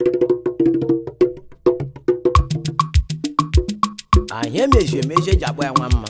anyị emeji emeji eji agba ya nwa mma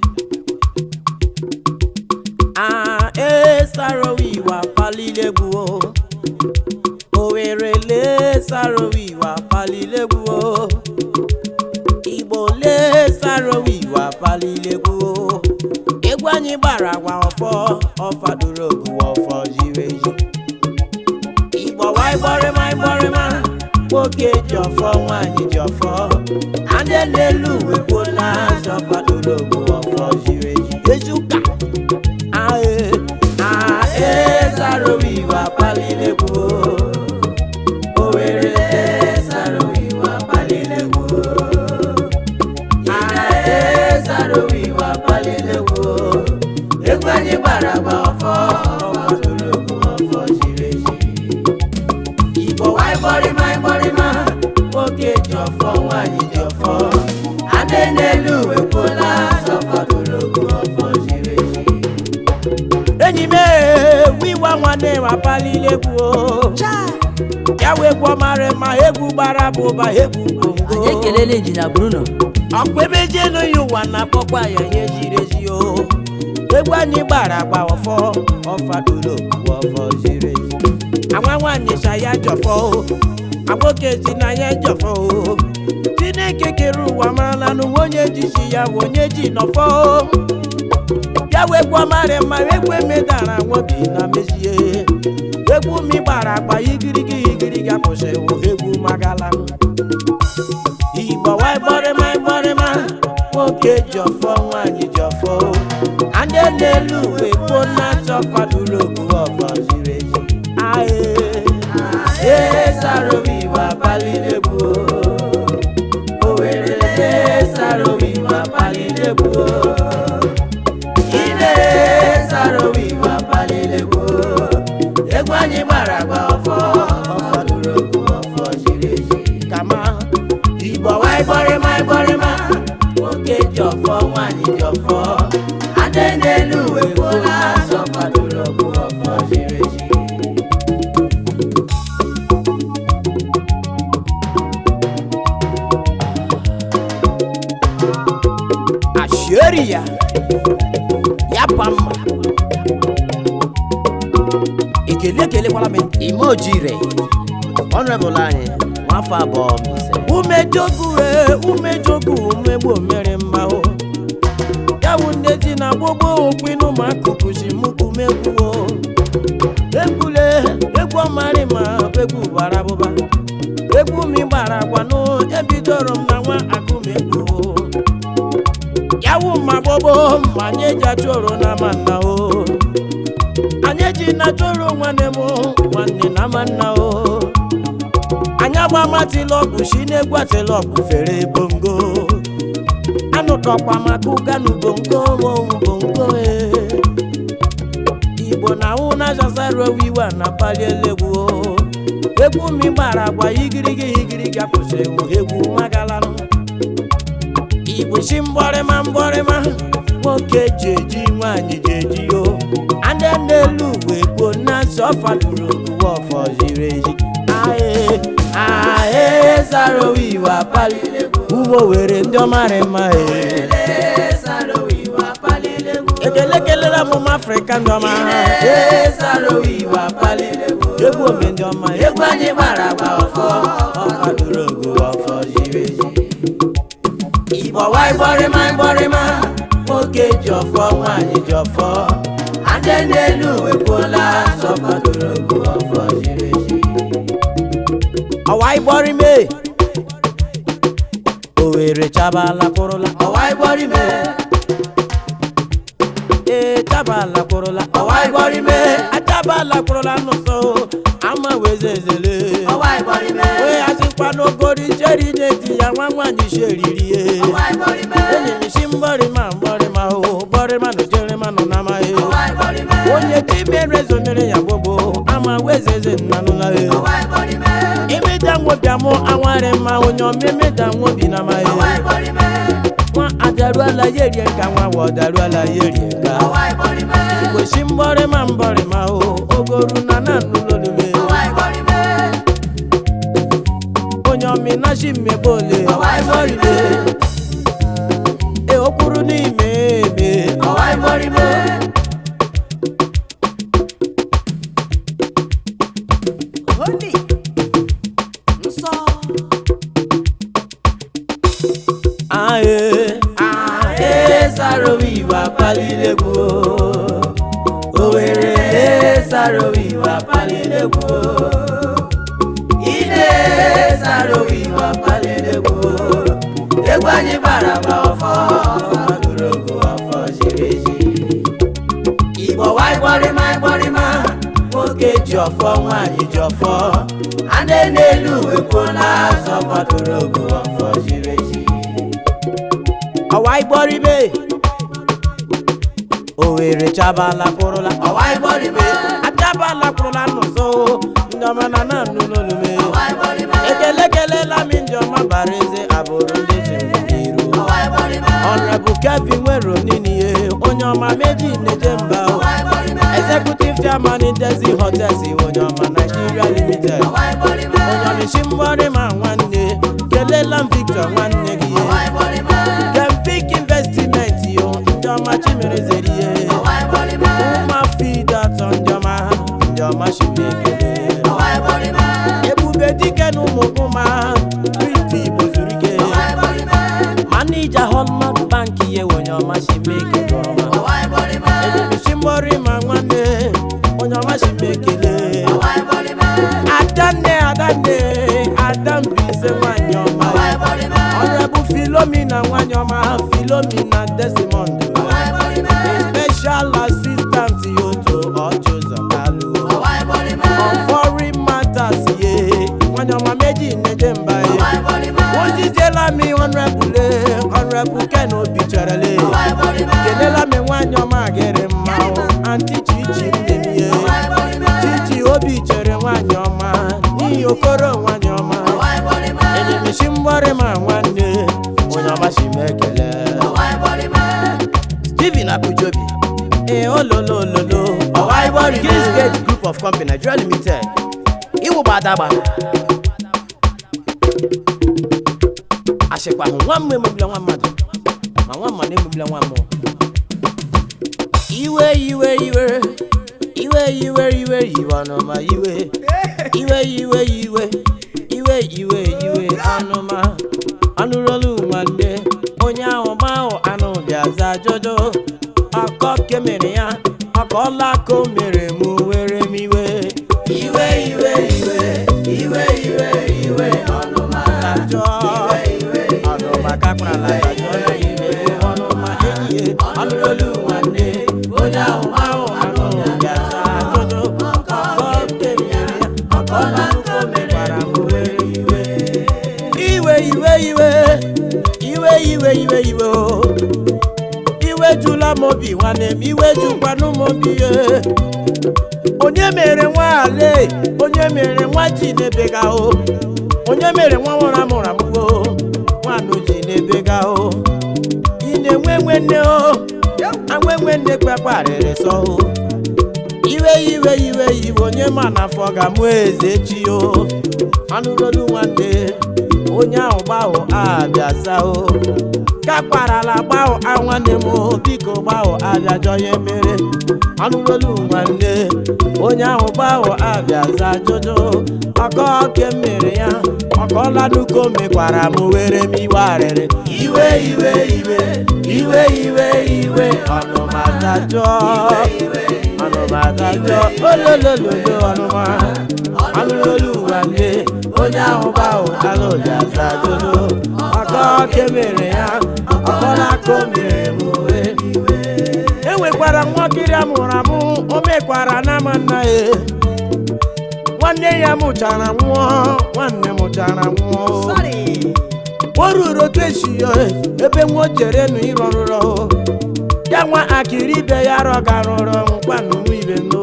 a esarowi iwa palilegwu o Owerri le sarowi iwa palilegwu o Igbo le sarowi iwa palilegwu o egwu anyị gbara agwa ọfọ ọfadoro ogu ọfọ jiri eji Igbo waịbọrịma ịbọrịma nwoke ji ọfọ nwaanyị ji ọfọ ndị n'elu uwe gboo na-azọ ọfadoro ogu ọfọ jiri eji eji ụka ae ae sarowi iwa palilegwu o Owerri le sarowi iwa palilegwu o aezarowi wa palilegwu egwu anyị gbara agba ọfọ ọfọdụrụgwu ọfọ jiri eji igbo waịbọrịma ịbọrịma nwoke ji ọfọ nwaanyị ji ọfọ adị n'elu uwe kwuola ọfọdụrụgwu ọfọ jiri eji enyi m egwu ịgba nwanne wa palilegwu ya wegwu ọmara ma egwu gbara bụ ụba egwu bongo anyị ekelela injinia bruno ọkwa ebe eji enughi ụwa na-akpọkwa ya ihe ziri ezi o egwu anyị gbara agba ọfọ ọfadụlo ọfọ ziri ezi anwa nwaanyị sa ya jọfọ o agboke si na ya jọfọ o chineke kere ụwa marala n'ụwa onye ji si ya bụ onye ji nọfọ o ya wegwu ọmarị mma egwu emedara nwobi na mezie egwu mi gbara agba igirigi igirigi akwụsịwụ egwu magala igbo waịbọrịma ịbọrịma nwoke ji ọfọ nwaanyị ji ọfọ ndị n'elu uwe gboo na-achọ fadụrụ ogu ọfọ ziri ezi ae ae sarowi wa palilegbu Owerri le sarowi wa palilegbu ile sarowi wa palilegbu egwu anyị gbara agba ọfọ ọfọdụrụ ogu ọfọ ziri ezi kama igbo waịbọrịma ịbọrịma nwoke ji ọfọ nwaanyị ji ọfọ adị n'elu uwe kwuola azọ fadụrụ ogu ọfọ ziri ezi asheri ya ya pa mma ekele ekelekwala m ime ojire ọnrebụl anyị nwafọ abụọ m ise umejogu e umejogu umegbu mere mma o ya bụ nne di na gbogbo okwinu ma akụkụzi mụkumegwuo egwule egwu ọmarị ma egwu bara abụba egwu mi gbara agwanụ ebidoro m na nwa akụmegwu yawu ma gbogbo ma anyị eji achụrụ na manna o anyị ji na chụrụ nwanne m nwanne na manna o anyị agba matilọgwụ si n'egwu atilọgwụ fere bongo anụtọkwa maka ụganu bongo monwu bongo e igbo na ahụ na zazarowiwa na palielekwu egwu mi gbara agba igirigi igirigi akwụsịrị egwu magalanụ igbo si mgbọrịma mgbọrịma nwoke ji eji nwaanyị ji eji yo ndị n'elu uwe gboo na nsọ fadụrụ oguwe ọfọ ziri ezi ae ae zarowi wa pali ụmụ were ndị ọmarị mma e ekele kelela m ụmụ afrịka ndị ọma egwu ome ndị ọma egwu anyị gbara agba ọfọ ọfadụrụ oguwe ọfọ ziri ezi igbo waịbọrịma ịbọrịma nwoke ji ọfọ nwaanyị ji ọfọ adị n'elu wepụla sọfọdụrụ ogu ọfọ ziri ezi ọwa ịbọrịme Owerri chabala kwụrụla ọwa ịbọrịme ee chabala kwụrụla ọwa ịbọrịme achabala kwụrụla n'ụsọ ama wezezele wee asịkwa n'ogori cheri na-eti ya nwa nwaanyị sheriri ye enyi m si mbọrịma mbọrịma o bọrịma na jerịma nọ na amaghị onye timere zomere ya gbogbo ama wezeze nnanụla e imeda nwobịa mụ anwarị mma onye ọmemeda nwobi na amaghị nwa adaruala ya erie nka nwa wa ọdaruala ya erie nka igbo si mbọrịma mbọrịma o ogoru na nanụlolube onyomina shimebole ọwa igboribe e okwuru n'ime eme ọwa igboribe Holy nsọ ae ae sarowi ìwà palilegbu Owerri sarowi ìwà palilegbu Ide sarowi ìwà palilegbu Egwu anyị gbara gba ọfọ ọfọdụrogo ọfọ jiri eji Igbo wa ịgbọrịma ịgbọrịma nwoke ji ọfọ nwaanyị ji ọfọ adị n'elu ekwuola azọ fọdụrụ ogo ọfọ jiri eji ọwa ịgbọrịbe Owerri chabala kwụrụla ọwa igboribe achabala kwụrụla n'ụzọ ndị ọma na na nnu n'olume ọwa igboribe ekele kelela mi ndị ọma bara eze abụrụ ndị ziri n'iru ọwa igboribe ọnrebụ kevin nwere oniniye onye ọma meji neje mba o ọwa igboribe executive chairman Desi Hotels onye ọma Nigeria limited ọwa igboribe onye ọmịshi mgbọrị ma nwanne kelela m Victor nwanne gị ọwa igboribe Kempik investment yo ndị ọma chimerezeri ihe ọwa igboribe ụma fid atọ ndị ọma ndị ọma shimekele ọwa igboribe ebube dike na ụmụgụma kristi igbo zuru ike ọwa igboribe manija hallmark bank ihe onye ọma shimekele ọma ọwa igboribe ebumisi mgbọrị ma nwanne onye ọma shimekele ọwa igboribe adanne adanne adambise nwanyị ọma ọwa igboribe ọnrebụ filomina nwanyị ọma filomina desimond ọwa igboribe special assistant yoto ọjụzọ kalu ọwa igboribe on foreign matters ye nwanyị ọma meji neje mba ye ọwa igboribe ojijela mi ọnrebụle ọnrebụ ken obi cherele ọwa igboribe kelela mi nwanyị ọma gịrị mma o anti chichi nne m ye ọwa igboribe chichi obi chere nwanyị ọma n'ihi okoro nwanyị ọma ọwa igboribe enyemisi mgbọrị ma nwanne onye ọma si m ekele ọwa igboribe Stephen Abujobi ee ololololo ọwa igbọrị Kings Gate Group of Company Nigeria Limited iwụba adagba achịkwa hụ nwa mmụọ emegbula nwa mmadụ ma nwa mmadụ emegbula nwa mmụọ iwe iwe iwe iwe iwe iwe iwe ọnụma iwe iwe iwe iwe iwe iwe iwe ọnụma anụrụolu nwanne onye ahụ mahụ anụ bịaza jojo ọkọ kemere ya ọkọla ka o mere mụ were m iwe iwe iwe iwe iwe iwe iwe ọnụma ajọ ọnụma kakparala ya jọ ya iwe ọnụma enyi ya anụrụolu nwanne onye ahụ mahụ anụ bịaza jojo ọkọ kemere ya ọkọla ka o mekwara m were iwe iwe iwe iwe iwe iwe iwe iwe o iwe jula m obi nwanne m iwe jukwanụ m obi ye onye mere nwa ale onye mere nwa ji na-ebega o onye mere nwa nwụrụ amụrụ amụgo nwanụ ji na-ebega o ị na-enwe nwe nne o anwe nwe nne kpekparịrị sọ o iwe iwe iwe iwe onye ma na afọ ga-amụ eze chi o anụrolu nwanne onye ahụ gbahụ abịaza o kakparala gbahụ a nwanne m o biko gbahụ abịajọ ya mere anụrolu nwanne onye ahụ gbahụ abịaza jojo ọkọ ke mere ya ọkọlanuko mekwara m were m iwe arịrị iwe iwe iwe iwe iwe iwe ọnụmatajọ ọnụmatajọ ololololo ọnụma anụrolu nwanne onye ahụ gbahụ alụjaza jojo ọkọ ke mere ya ọkọlaka o mere m were enwekwara nwakiri amụrụ amụ o mekwara n'ama nna ya nwanne ya mụchara nwụọ nwanne mụchara nwụọ o ruru otu esi ya ebe nwa o chere nụ ịrọ nrọ ya nwa akịrị ibe ya rọga rụrọ nkwanụ nwa ibe no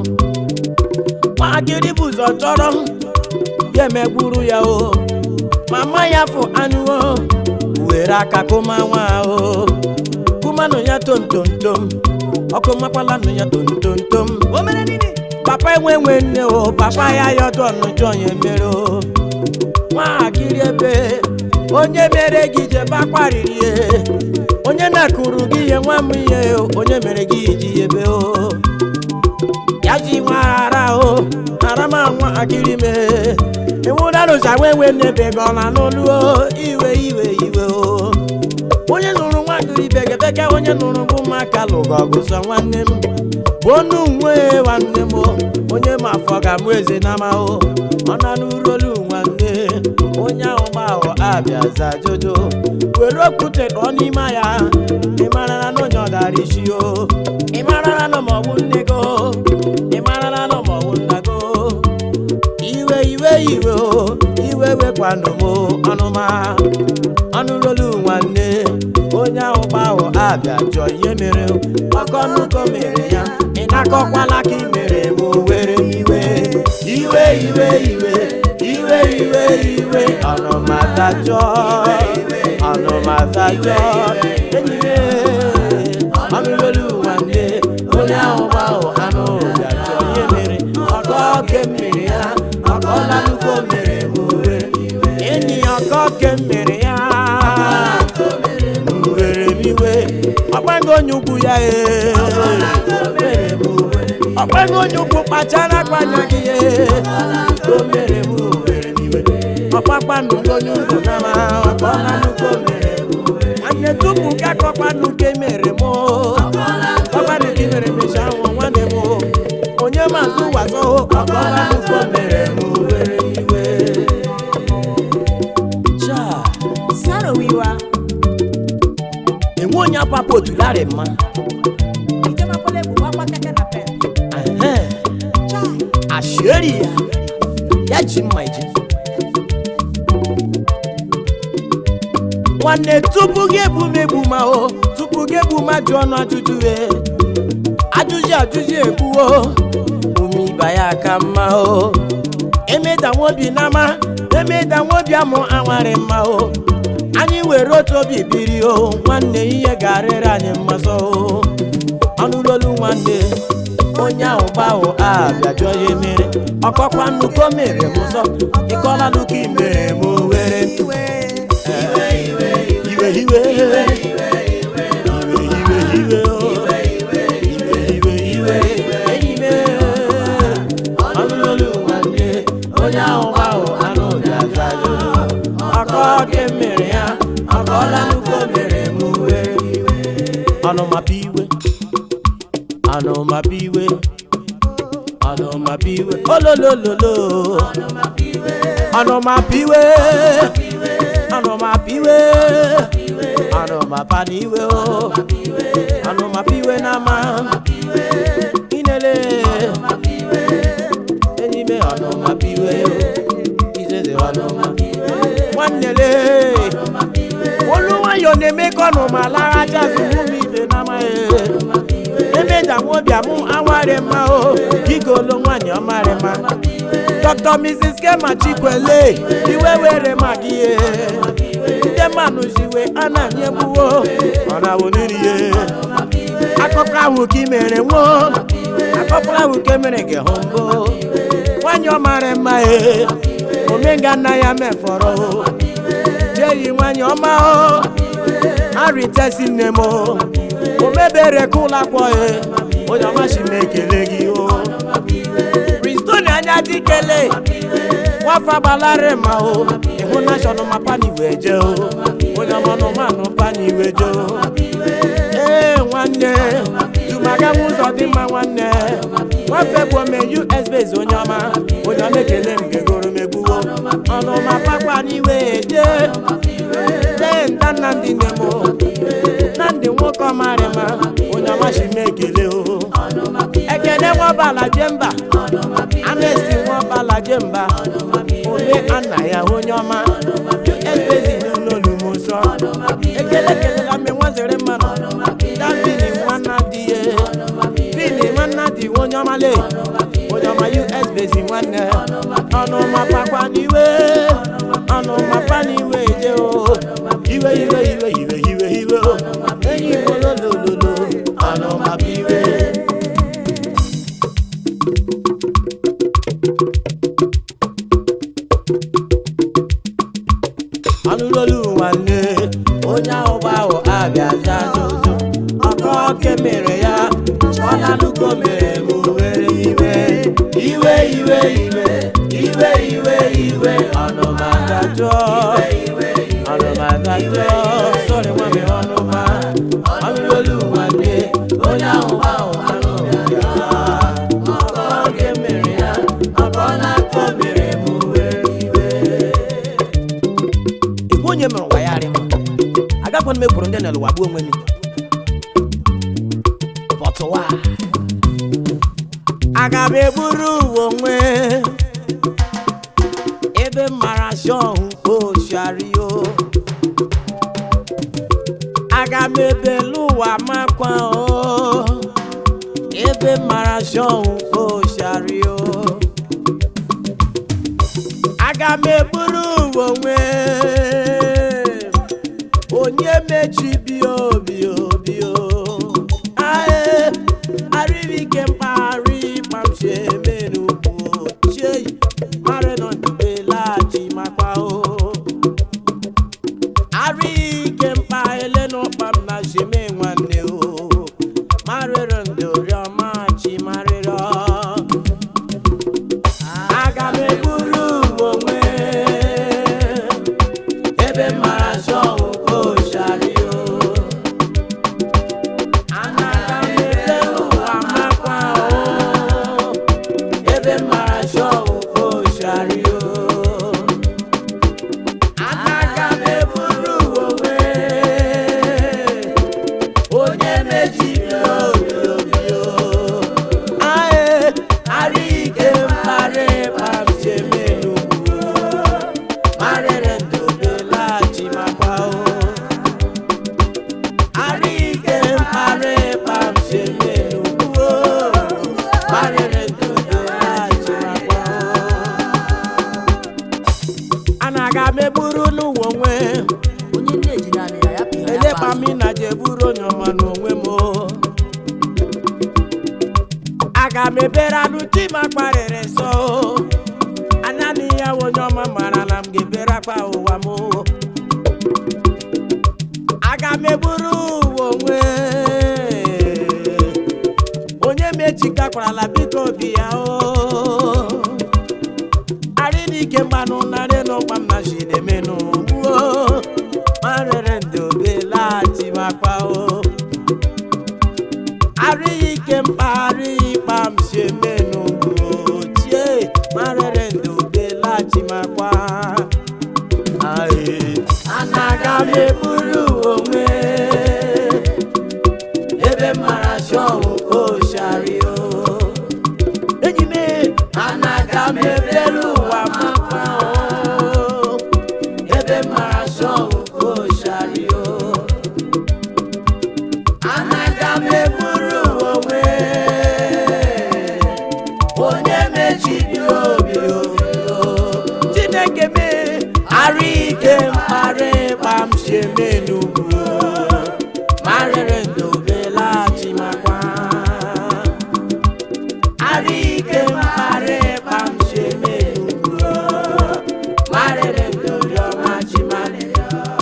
nwa akịrị bụ ụzọ chọrọ ya emegburu ya o mama ya fụ anụ o were aka kụma nwa o kụmanụ ya tomtomtom ọkụ makwala nụ ya tomtomtom papa enwe nwe nne o papa ya yọdọ ọnụjọ ya emere o nwatakịrị onye mere gị jebe akwariri ihe onye na-akụrụ gị ihe nwa m ihe onye mere gị iji ebe o ya ji nwa ara o ara ma nwa akịrị me ịnwụdarụcha nwe nwe n'ebe gị ọ na n'olu o iwe iwe iwe o onye nụrụ nwa gịrị bekebeke onye nụrụ bụ maka lụgo ọgụ sọ nwanne m bụ onu nwe nwanne m o. onye ma afọ ga-amụ eze n'ama o ọ na n'urolu nwanne onye ahụ gbahụ abịa za jojo were okwute kpọọ n'ime ya ị marara na onye ọ dara isi o ị marara na maọbụ nne go ị marara na maọbụ nna go iwe iwe iwe o iwe wekwanụ m ọnụma ọnụrolu nwanne onye ahụ gbahụ abịa jụọ ihe mere ọkọnụkọ mere ya ị na-akọkwala ka ị mere m were m iwe iwe iwe iwe iwe iwe iwe ọnụmatajọ ọnụmatajọ enyi m ọnụrolu nwanne onye ahụ gbahụ anụ bịa jụọ ihe mere ọkọ oke mmiri ya ọkọla nnukwu mere m were enyi ya ọkọ oke mmiri ya were m iwe ọgbago onye ukwu ya ee ọgbago onye ukwu kpachara akpanya gị ee o mere m were m iwe ọkpakpa nnukwu onye ukwu na ma ọkọla nnukwu mere m nwanne tupu ka akọkpa nnukwu mere m ọkpa nnukwu mere m echi ahụ nwanne m onye mazụ wazọ ọkọla nnukwu mere m were m iwe Cha. sarowiwa enwe onye apapụ otularị mma ijemakwala egwu gbakwa keke na pep Ehe. chai ashieri ya ya ji mma ije nwanne tupu gị ebumegbu ma o tupu gị egbu ma jụ ọnụ ajụjụ e ajụjụ ajụjụ egbuo ume iba ya ka mma o emeda nwobi n'ama emeda nwobi amụ anwarị mma o anyị were otu obi biri o nwanne ihe ga-arịrị anyị mmasọ o ọnụlolu nwanne onye ahụ gbahụ abịa jụọ ya mere ọkọkwa nnukwu o mere m ụzọ ịkọla nnukwu i mere m were iwe iwe iwe iwe iwe iwe o. iwe iwe iwe enyi m ọnụlolu nwanne onye ahụ gbahụ anụ bịa za ajụjụ ọkọ oke mere ya ọkọla nnukwu o mere m were ọnụmapụ iwe ọnụmapụ iwe ọnụmapụ iwe ololololo ọnụmapụ iwe ọnụmapụ iwe ọnụmapa n'iwe o ọnụmapụ iwe n'ama inele enyi m ọnụmapụ iwe o izeze ọnụmapụ iwe nwannele olu nwayọ na-eme ka ọnụma lara jazụ ụmụ ibe n'amaghị emeja nwobiam awarị mma o gigolo nwanyị ọmarị mma dr mrs kema chikwele iwe were maka ihe ndị mmanụ jiwe a na-anyị egbuwo ọ na-awụ n'irie akụkọ ahụ ka i mere nwo akụkọ ahụ ka emere gị hụ mbụ nwanyị ọmarị mma e omenga nna ya mefọrọ o jeyi nwanyị ọma o arịtesi nne m o o mebere ka ụlọ akwọ e onye ọmachi m ekele gị o pristoni anya dikele nwafa gbalarị ma o ịhụ nashọnal ma pani wee jee o onye ọmanụmanụ pani wee jee o ee nwanne jumaga nwe ụzọ dị mma nwanne nwafe bụ ome us base onye ọma onye ọma ekele m gegoro m egbuwo ọnụma pakwa n'iwe jee jee nta nnamdị nne m o nnamdị nwoke ọmarịma onye ọma si m ekele o ekene nwabala jemba anesti nwabala jemba ome anna ya onye ọma esbezi n'ụlọolu m nsọ ekele kelela mme nwazere mmanụ davini nwanna dị ye vini nwanna dị onye ọma le onye ọma us bezi nwanne ọnụma pakwa n'iwe ọnụma pa n'iwe je o iwe iwe iwe iwe iwe iwe o enyi m ololololo ọnụma bụ iwe anụlolu nwanne onye ahụ bụ ahụ abịazi azụzụ ọkọ oke mere ya ọ na-anụgo mere m were iwe iwe iwe iwe iwe iwe iwe ọnụmadajọ ọnụmadajọ sọrị nwa m ọnụma anụlolu nwanne onye ahụ bụ ahụ anụ ya ọkọ oke mere ya ọkọ na-akọ mere m were iwe igwe onye mere ụwa ya arịma agakwana m ekwuru ndị na ụwa gbuo onwe m bọtụwa aga m eburu uwe onwe ebe m mara shọhụ oshario aga m ebelu ụwa makwa o ebe m mara shọhụ oshario aga m eburu uwe onwe onye mechibi obi obi o ae arịrịke mpaghara ịkpamchi eme n'ugwu chei mara nọ ndube laghachi makwa o arịrịke mpa ele n'ụkpa m na sheme nwanne o marịrị ndị oriọma chi marịrị aga m eburu onwe ebe mara shọwụ oshario anaga m ebe ụwa makwa o ebe mara shọwụ oshario anaga m eburu onwe onye mejiri obi obi o ae arịke mkparị kpamchemenugwu marịrị ndobe laghachi makwa o arịke mkparị kpamchemenugwu marịrị ndobe laghachi makwa o anaga m eburu n'ụwa onwe onye nne ejiri anị ya ya pịa ya elekpa m na je buru onye ọma n'onwe m o. aga m ebere anụ chi ma kparịrị nsọ o. anya na ihe onye ọma mara na m ga-ebere akpa ụwa m o. aga m eburu ụwa onwe onye mechikakwarala biko obi ya o arị n'ike mgbanụ narị n'ụkpa m na chidemenụ gbuo marịrị ndị obe laghachi makwa o arịghị ike mkpagharị ịkpa m si emenụ ochie marịrị ndị obe laghachi makwa Aye. anaga m eburu onwe ebe mara shọwụ oshario enyi m anaga m ebere ụwa makwa o ebe mara shọwụ oshario anaga m eburu onwe onye mechiri obi obi o. chineke me arụ ike mkparị kpam si eme n'ugwu marịrị ndobe laghachi makwa arụ ike mkparị kpam si eme n'ugwu marịrị ndobe ọma chi marịrị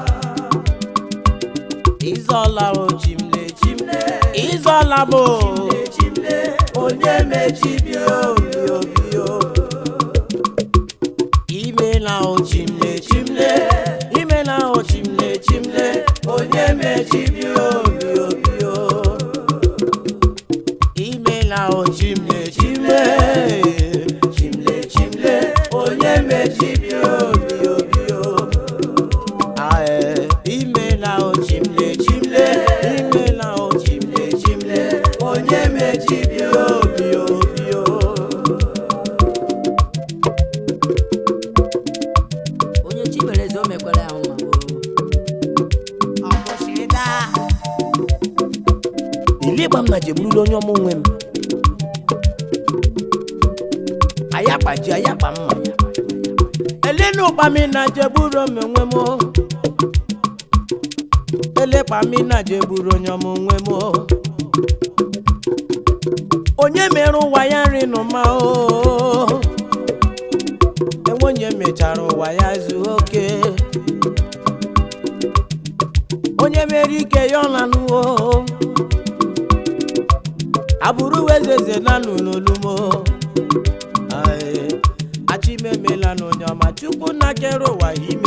Izola o chimle chimle Izola mo chimle onye mechibi obi obi o Imela o chimle chimle Imela o chimle chimle onye mechibi obi obi o Imela o chimle chimle chimle chimle onye mechibi obi obi o Ae, imela o chimle chimle imela o chimle chimle onye mechibi obi obi o onye chi mere eze o mekwara ya nwa ili gba m na jeburula onye ọma onwe m ayakpa ji ayakpa mma elenu ụkpami na jeburu m onwe m o. elekpa mi na jeburu onye ọma onwe m o. onye mere ụwa ya nri n'ụma o enwe onye mechara ụwa ya zuo oke onye mere ike ya ọlanụwo abụrụ wezeze nanụ n'olumo achimemela n'onye ọma chukwu na kere ụwa ime